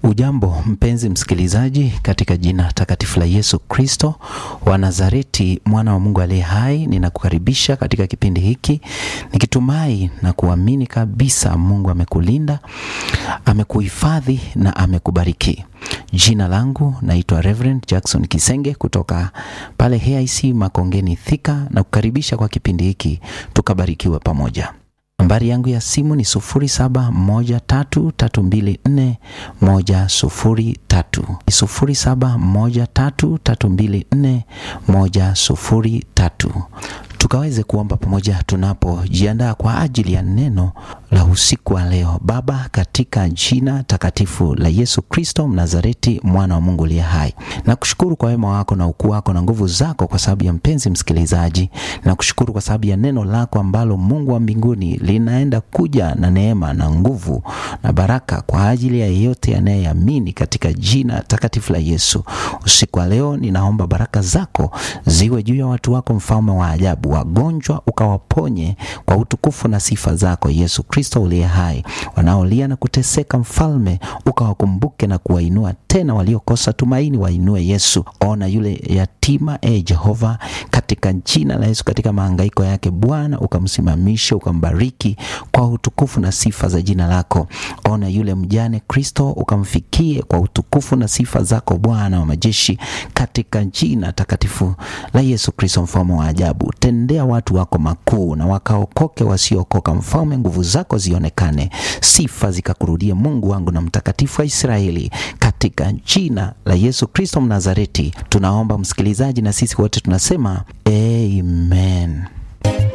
Ujambo mpenzi msikilizaji, katika jina takatifu la Yesu Kristo wa Nazareti, mwana wa Mungu aliye hai, ninakukaribisha katika kipindi hiki nikitumai na kuamini kabisa Mungu amekulinda, amekuhifadhi na amekubariki. Jina langu naitwa Reverend Jackson Kisenge kutoka pale HIC Makongeni Thika, na kukaribisha kwa kipindi hiki tukabarikiwe pamoja. Nambari yangu ya simu ni sufuri saba moja tatu tatu mbili nne moja sufuri tatu sufuri saba moja tatu tatu mbili nne moja sufuri tatu tukaweze kuomba pamoja tunapojiandaa kwa ajili ya neno la usiku wa leo. Baba, katika jina takatifu la Yesu Kristo Mnazareti, mwana wa Mungu aliye hai, nakushukuru kwa wema wako na ukuu wako na nguvu zako, kwa sababu ya mpenzi msikilizaji. Nakushukuru kwa sababu ya neno lako ambalo Mungu wa mbinguni linaenda kuja na neema na nguvu na baraka kwa ajili ya yeyote anayeamini katika jina takatifu la Yesu. Usiku wa leo ninaomba baraka zako ziwe juu ya watu wako, mfalme wa ajabu. Wagonjwa ukawaponye kwa utukufu na sifa zako Yesu Kristo uliye hai. Wanaolia na kuteseka, mfalme ukawakumbuke na kuwainua tena. Waliokosa tumaini wainue Yesu. Ona yule yatima, e Jehova, katika jina la Yesu, katika mahangaiko yake Bwana ukamsimamishe, ukambariki kwa utukufu na sifa za jina lako. Ona yule mjane Kristo, ukamfikie kwa utukufu na sifa zako Bwana wa majeshi, katika jina takatifu la Yesu Kristo, mfalme wa ajabu. Tendea watu wako makuu na wakaokoke wasiookoka, mfalme, nguvu zako zionekane, sifa zikakurudie, Mungu wangu na mtakatifu wa Israeli, katika jina la Yesu Kristo Mnazareti tunaomba, msikilizaji, na sisi wote tunasema amen.